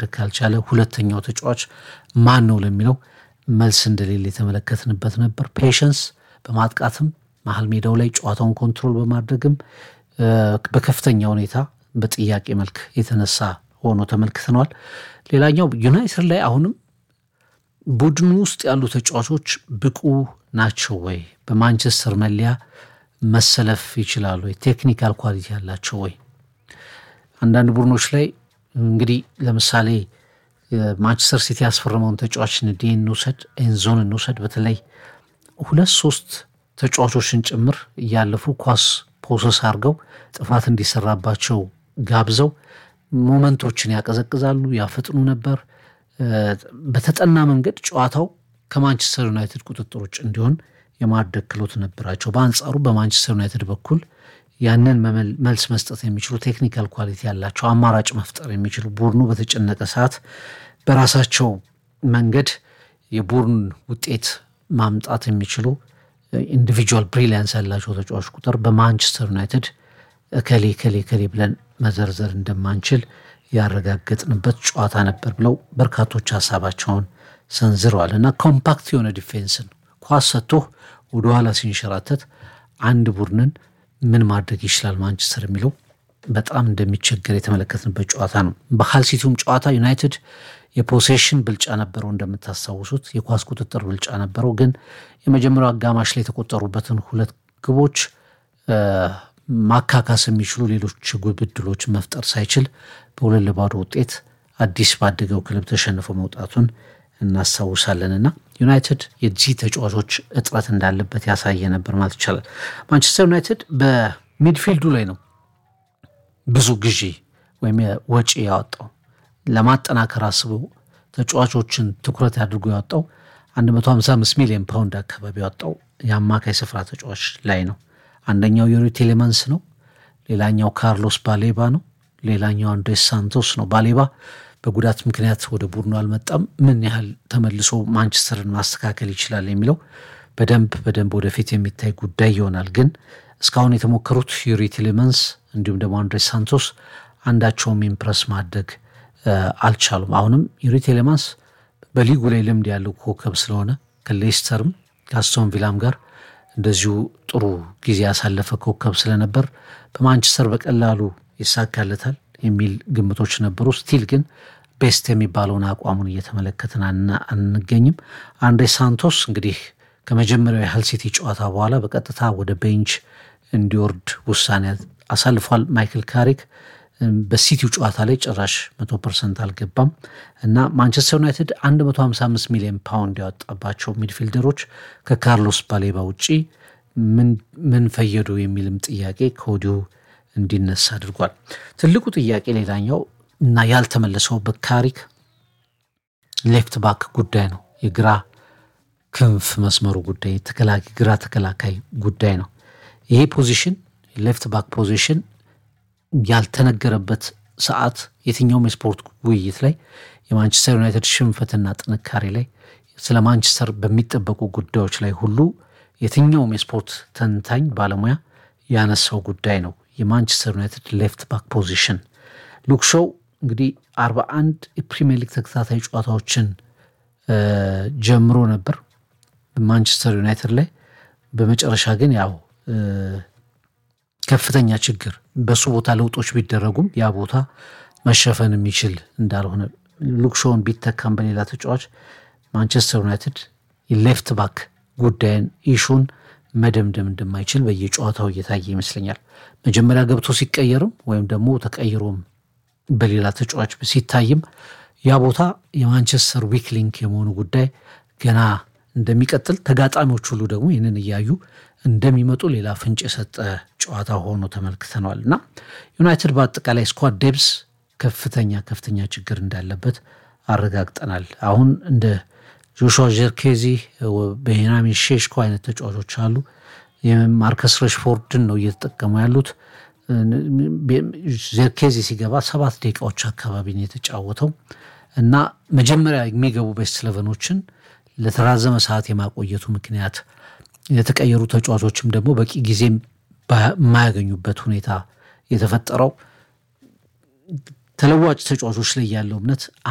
ማድረግ ካልቻለ ሁለተኛው ተጫዋች ማን ነው ለሚለው መልስ እንደሌለ የተመለከትንበት ነበር። ፔሸንስ በማጥቃትም መሀል ሜዳው ላይ ጨዋታውን ኮንትሮል በማድረግም በከፍተኛ ሁኔታ በጥያቄ መልክ የተነሳ ሆኖ ተመልክተነዋል። ሌላኛው ዩናይትድ ላይ አሁንም ቡድኑ ውስጥ ያሉ ተጫዋቾች ብቁ ናቸው ወይ? በማንቸስተር መለያ መሰለፍ ይችላሉ ወይ? ቴክኒካል ኳሊቲ ያላቸው ወይ? አንዳንድ ቡድኖች ላይ እንግዲህ ለምሳሌ ማንቸስተር ሲቲ ያስፈረመውን ተጫዋች ንዴ እንውሰድ፣ ኤንዞን እንውሰድ። በተለይ ሁለት ሶስት ተጫዋቾችን ጭምር እያለፉ ኳስ ፖሰስ አድርገው ጥፋት እንዲሰራባቸው ጋብዘው ሞመንቶችን ያቀዘቅዛሉ፣ ያፈጥኑ ነበር። በተጠና መንገድ ጨዋታው ከማንቸስተር ዩናይትድ ቁጥጥር ውጭ እንዲሆን የማድረግ ክሎት ነበራቸው። በአንጻሩ በማንቸስተር ዩናይትድ በኩል ያንን መልስ መስጠት የሚችሉ ቴክኒካል ኳሊቲ ያላቸው አማራጭ መፍጠር የሚችሉ ቡድኑ በተጨነቀ ሰዓት በራሳቸው መንገድ የቡድን ውጤት ማምጣት የሚችሉ ኢንዲቪጁዋል ብሪሊያንስ ያላቸው ተጫዋች ቁጥር በማንቸስተር ዩናይትድ እከሌ ከሌ ከሌ ብለን መዘርዘር እንደማንችል ያረጋገጥንበት ጨዋታ ነበር ብለው በርካቶች ሀሳባቸውን ሰንዝረዋል። እና ኮምፓክት የሆነ ዲፌንስን ኳስ ሰጥቶ ወደኋላ ሲንሸራተት አንድ ቡድንን ምን ማድረግ ይችላል ማንቸስተር የሚለው በጣም እንደሚቸገር የተመለከትንበት ጨዋታ ነው። በሃል ሲቲውም ጨዋታ ዩናይትድ የፖሴሽን ብልጫ ነበረው፣ እንደምታስታውሱት የኳስ ቁጥጥር ብልጫ ነበረው። ግን የመጀመሪያው አጋማሽ ላይ የተቆጠሩበትን ሁለት ግቦች ማካካስ የሚችሉ ሌሎች ግብ ዕድሎችን መፍጠር ሳይችል በሁለት ለባዶ ውጤት አዲስ ባደገው ክለብ ተሸንፎ መውጣቱን እናስታውሳለን። እና ዩናይትድ የዚህ ተጫዋቾች እጥረት እንዳለበት ያሳየ ነበር ማለት ይቻላል። ማንቸስተር ዩናይትድ በሚድፊልዱ ላይ ነው ብዙ ግዢ ወይም ወጪ ያወጣው ለማጠናከር አስቦ ተጫዋቾችን ትኩረት አድርጎ ያወጣው 155 ሚሊዮን ፓውንድ አካባቢ ያወጣው የአማካይ ስፍራ ተጫዋች ላይ ነው። አንደኛው ዩሪ ቴሌማንስ ነው። ሌላኛው ካርሎስ ባሌባ ነው። ሌላኛው አንድሬስ ሳንቶስ ነው። ባሌባ በጉዳት ምክንያት ወደ ቡድኑ አልመጣም። ምን ያህል ተመልሶ ማንቸስተርን ማስተካከል ይችላል የሚለው በደንብ በደንብ ወደፊት የሚታይ ጉዳይ ይሆናል። ግን እስካሁን የተሞከሩት ዩሪ ቴሌማንስ እንዲሁም ደግሞ አንድሬስ ሳንቶስ አንዳቸውም ኢምፕረስ ማድረግ አልቻሉም። አሁንም ዩሪ ቴሌማንስ በሊጉ ላይ ልምድ ያለው ኮከብ ስለሆነ ከሌስተርም ከአስቶን ቪላም ጋር እንደዚሁ ጥሩ ጊዜ ያሳለፈ ኮከብ ስለነበር በማንቸስተር በቀላሉ ይሳካለታል የሚል ግምቶች ነበሩ። ስቲል ግን ቤስት የሚባለውን አቋሙን እየተመለከትን አንገኝም። አንድሬ ሳንቶስ እንግዲህ ከመጀመሪያው የሃል ሲቲ ጨዋታ በኋላ በቀጥታ ወደ ቤንች እንዲወርድ ውሳኔ አሳልፏል። ማይክል ካሪክ በሲቲው ጨዋታ ላይ ጭራሽ መቶ ፐርሰንት አልገባም እና ማንቸስተር ዩናይትድ 155 ሚሊዮን ፓውንድ ያወጣባቸው ሚድፊልደሮች ከካርሎስ ባሌባ ውጪ ምን ፈየዱ የሚልም ጥያቄ ከወዲሁ እንዲነሳ አድርጓል። ትልቁ ጥያቄ ሌላኛው እና ያልተመለሰው በካሪክ ሌፍት ባክ ጉዳይ ነው። የግራ ክንፍ መስመሩ ጉዳይ ግራ ተከላካይ ጉዳይ ነው። ይሄ ፖዚሽን ሌፍት ባክ ፖዚሽን ያልተነገረበት ሰዓት የትኛውም የስፖርት ውይይት ላይ የማንቸስተር ዩናይትድ ሽንፈትና ጥንካሬ ላይ ስለ ማንቸስተር በሚጠበቁ ጉዳዮች ላይ ሁሉ የትኛውም የስፖርት ተንታኝ ባለሙያ ያነሳው ጉዳይ ነው። የማንቸስተር ዩናይትድ ሌፍት ባክ ፖዚሽን ሉክ ሾው እንግዲህ አርባ አንድ የፕሪሚየር ሊግ ተከታታይ ጨዋታዎችን ጀምሮ ነበር ማንቸስተር ዩናይትድ ላይ በመጨረሻ ግን ያው ከፍተኛ ችግር በሱ ቦታ ለውጦች ቢደረጉም ያ ቦታ መሸፈን የሚችል እንዳልሆነ ሉክ ሾውን ቢተካም በሌላ ተጫዋች ማንቸስተር ዩናይትድ የሌፍት ባክ ጉዳይን ኢሹን መደምደም እንደማይችል በየጨዋታው እየታየ ይመስለኛል። መጀመሪያ ገብቶ ሲቀየርም ወይም ደግሞ ተቀይሮም በሌላ ተጫዋች ሲታይም ያ ቦታ የማንቸስተር ዊክ ሊንክ የመሆኑ ጉዳይ ገና እንደሚቀጥል ተጋጣሚዎች ሁሉ ደግሞ ይህንን እያዩ እንደሚመጡ ሌላ ፍንጭ የሰጠ ጨዋታ ሆኖ ተመልክተነዋል እና ዩናይትድ በአጠቃላይ ስኳድ ዴብስ ከፍተኛ ከፍተኛ ችግር እንዳለበት አረጋግጠናል። አሁን እንደ ጆሹዋ ጀርኬዚ፣ ቤንያሚን ሼሽኮ አይነት ተጫዋቾች አሉ። ማርከስ ረሽፎርድን ነው እየተጠቀሙ ያሉት። ጀርኬዚ ሲገባ ሰባት ደቂቃዎች አካባቢ ነው የተጫወተው እና መጀመሪያ የሚገቡ ቤስት ለቨኖችን ለተራዘመ ሰዓት የማቆየቱ ምክንያት የተቀየሩ ተጫዋቾችም ደግሞ በቂ ጊዜ የማያገኙበት ሁኔታ የተፈጠረው ተለዋጭ ተጫዋቾች ላይ ያለው እምነት